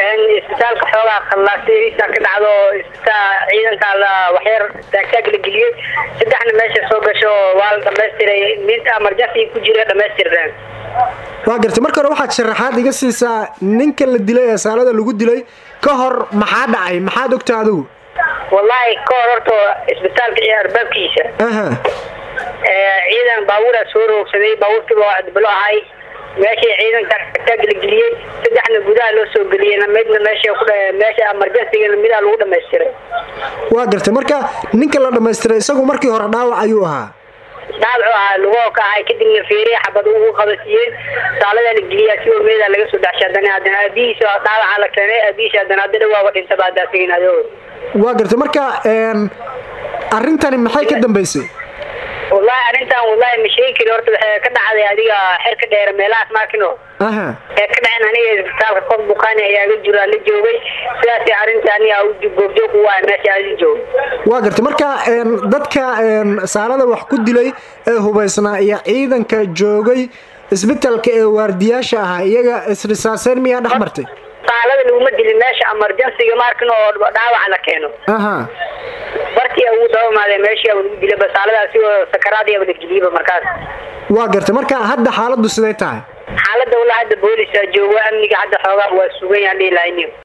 isbitaalka xoogaa khallaasiisa ka dhacdo ciidanka waxyar taagtaag la geliyey saddexna meesha soo gasho waa la dhamaystiray minta emergency ku jira dhamaystireen waa gartay marka hore waxaad sharaxaad iga siisaa ninka la dilay ee saalada lagu dilay ka hor maxaa dhacay maxaad ogtaa adigu wallaahi ka hor horta isbitaalka iyo arbaabkiisa aha ciidan baabuuraa soo roogsaday baabuurkiiba waa adbalo ahay meeshii ciidanka taag la geliyey saddexna gudaha loo soo geliyeyna midna meesha ku meesha emergency-gana midaa lagu dhamaystiray waa gartay marka ninka la dhamaystiray isagu markii hore dhaawac ayuu ahaa dhaawacu ahaa lugoo ka ahay kadibna feeriya xabad ugu qabasiiyeen saaladaa la geliyaa si meeda laga soo dhaxshay haddana haddana aabihiisa dhaawaca la keenay aabihiisa haddana hadda dhawaaba dhintaba hadda asigin adoo waa gartay marka arrintani maxay ka dambaysay wallahi arrintan wallahi ma sheegi kari horta waxay ka dhacday adiga xilka dheer meelahaas maakino aha ee ka dhaceen aniga isbitaalka qof bukaani ayaaga jira la joogay sidaasay arrinta aniga goobjoog u waay meesha aadi joog waa gartay marka dadka saalada wax ku dilay ee hubaysnaa iyo ciidanka joogay isbitaalka ee waardiyaasha ahaa iyaga isrisaaseen miyaa dhex martay saalada laguma dilin meesha emergency-ga markin oo dhaawac la keeno aha bartii ugu dabamaadee meeshii lagu dilay basaaladaasi oo sakaraadiaba la geliyaba markaas waa gartay marka hadda xaaladdu siday tahay xaaladda walaa hadda boolisaa joogo amniga hadda xoogaa waa sugan yahan dhihi lahayn